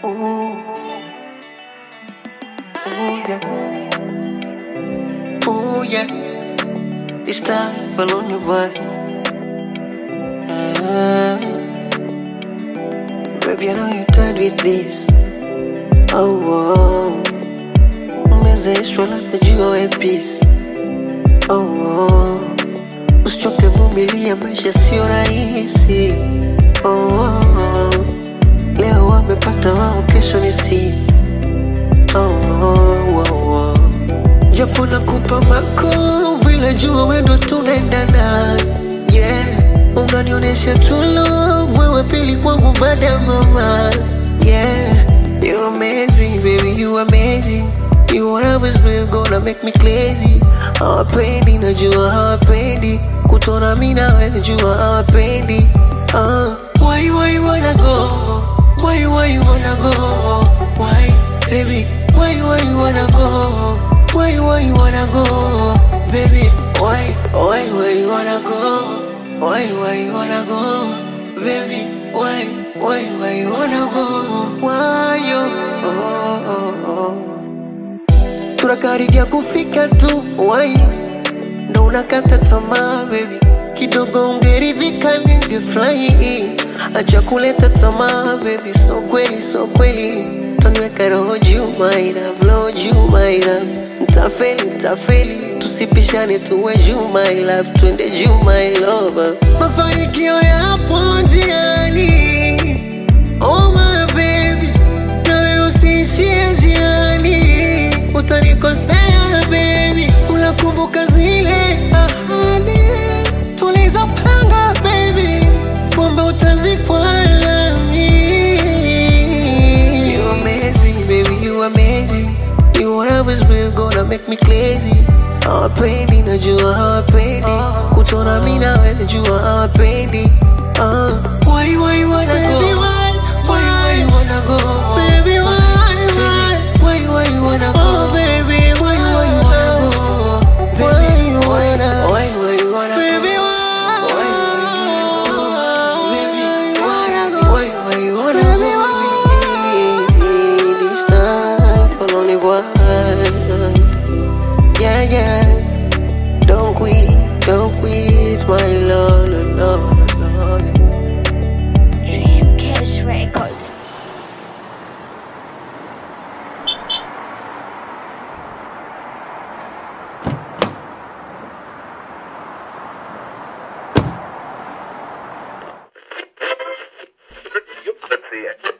Ooh, yeah. This time for lonely boy. Ah. Baby, I know you tired with this. Oh, oh. Umezeshwa labda jua ya peace. Oh, oh. Usichoke vumilia, maisha sio rahisi. Oh, oh. Leo wamepata wao, kesho ni sisi. Oh, oh, oh, oh. Japo nakupa mako vile jua wendo tunaendana yeah. Unanionyesha true love wewe pili kwangu baada ya mama yeah. You amaze me baby you amazing You whatever is real gonna make me crazy Hawapendi najua hawapendi Kutona mi nawe najua hawapendi uh. Why why you wanna go Why why you wanna go Why baby Why why you wanna go Why why you wanna go Baby Why why why you wanna go Why why you wanna go Baby Why why why you wanna go Why you oh, oh, oh. Tunakaribia kufika tu Why ndo unakata tamaa baby kidogo ungeridhika ningefurahi acha kuleta tamaa baby so kweli so kweli taniweka roho juu my love roho juu my love ntafeli ntafeli tusipishane tuwe juu my love twende juu my love mafanikio yapo njiani oh my baby nawe usiishie njiani utanikosea baby unakumbuka zile ahadi tulizopanga baby kumbe utazikwa nami you amaze me baby you amazing you whatever is real gonna make me crazy hawapendi najua hawapendi kutona mi nawe najua hawapendi uh. why why you wanna go Baby, why, why why you wanna go Baby, why, why? why why you wanna go Oh, baby, why why you wanna go Why baby you why wanna- why why you wanna Baby, go why? why why you wanna go baby why wanna go? why why you wanna Baby, go why? this time for only one yeah yeah don't quit don't quit my lord lord lord Dream Cash Records. Let's see it.